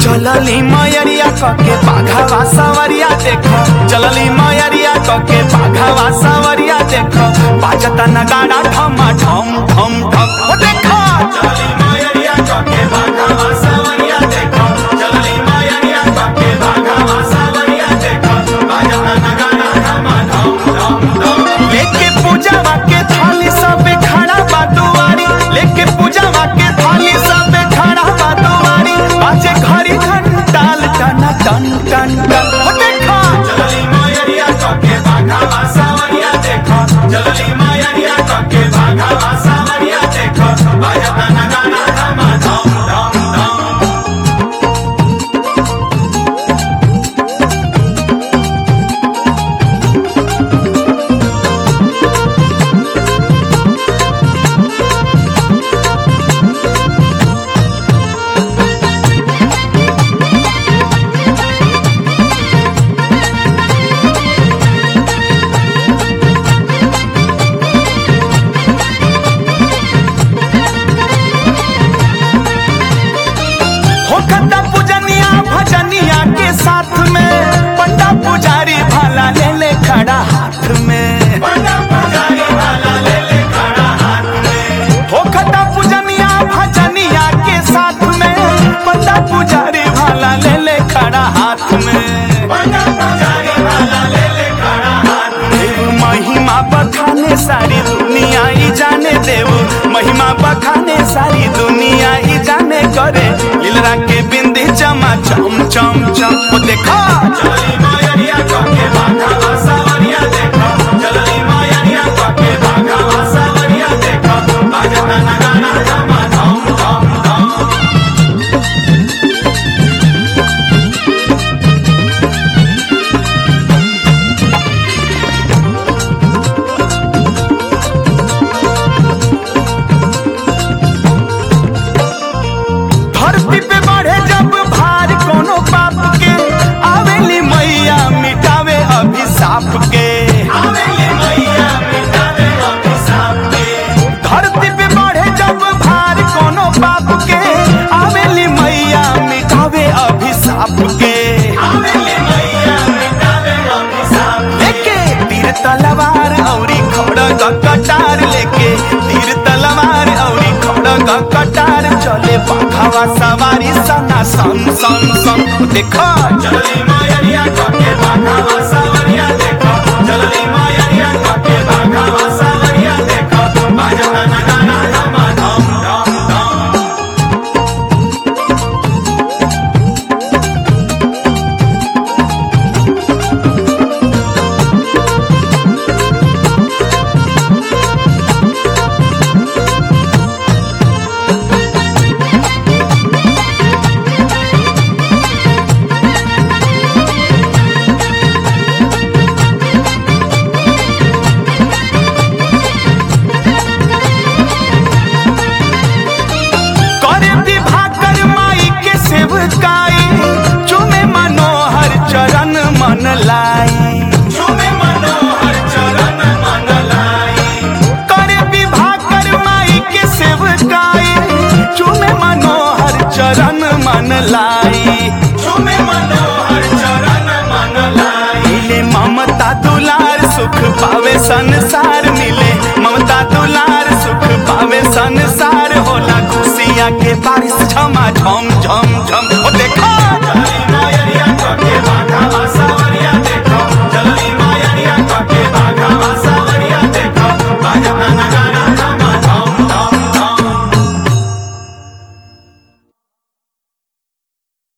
चलली मयरिया कके बाघावा सवरिया देख चलली मयरिया कके बाघावा सवरिया देख बाजता नगाड़ा ठमा ठम ठम ठम ओ देख चलली मयरिया कके बाघावा सवरिया देख चलली मयरिया कके बाघावा सवरिया देख बाजता नगाड़ा ठमा ठम ठम ठम लेके पूजावा के थाली सब खड़ा बा दुआरी लेके पूजावा के थाली सब खड़ा बा दुआरी बाजे घड़ी घंटाल टन टन टन टन ओ देखा चलली मयरिया कके बाघावा सावरिया देखा चलली मयरिया कके बाघावा सावरिया देखा बाजता नगाड़ा धमा धम धम धम होखता पूजनिया भजनिया के साथ में पंडा पुजारी भाला ले ले खड़ा हाथ में पंडा पुजारी भाला ले ले खड़ा हाथ में होखता पूजनिया भजनिया के साथ में पंडा पुजारी भाला ले ले खड़ा हाथ में पंडा पुजारी भाला ले ले खड़ा हाथ में देव महिमा बखाने सारी दुनिया ही जाने देव महिमा बखाने सारी दुनिया ही जाने करे लीलरा के बिंदी चमा चम चम चम ओ देखा चली मायरिया कके बाघा सावरिया देखा चली मायरिया कके बाघा सावरिया देखा बाजता नगाना धमा धम धम धम धरती पे बढ़े जब भार कोनो पाप के आवेली मैया मिटावे अभिशाप के आवेली मैया मिटावे अभिशाप के धरती पे बढ़े जब भार कोनो पाप के आवेली मैया मिटावे अभिशाप के आवेली मैया मिटावे अभिशाप लेके तीर तलवार औरी खड़ग कटार लेके तीर तलवार औरी खड़ग कटार चले बाघावा सवारी सना सन सन सन देखो चली मायरिया कके बाघावा सवारिया देखो चली मायरिया कके बाघावा सवारिया देखो बाजता नगाना धमा धम धम धम करे विभाकर माई के सेवकाई चुमे मनोहर चरण मन लाई चुमे मनोहर चरण मन लाई करे विभाकर माई के सेवकाई चुमे मनोहर चरण मन लाई चुमे मनोहर चरण मन लाई मिले ममता दुलार सुख पावे संसार मिले ममता दुलार सुख पावे संसार होला खुशियाँ के बारिश झमा झम झम झम ओ देखा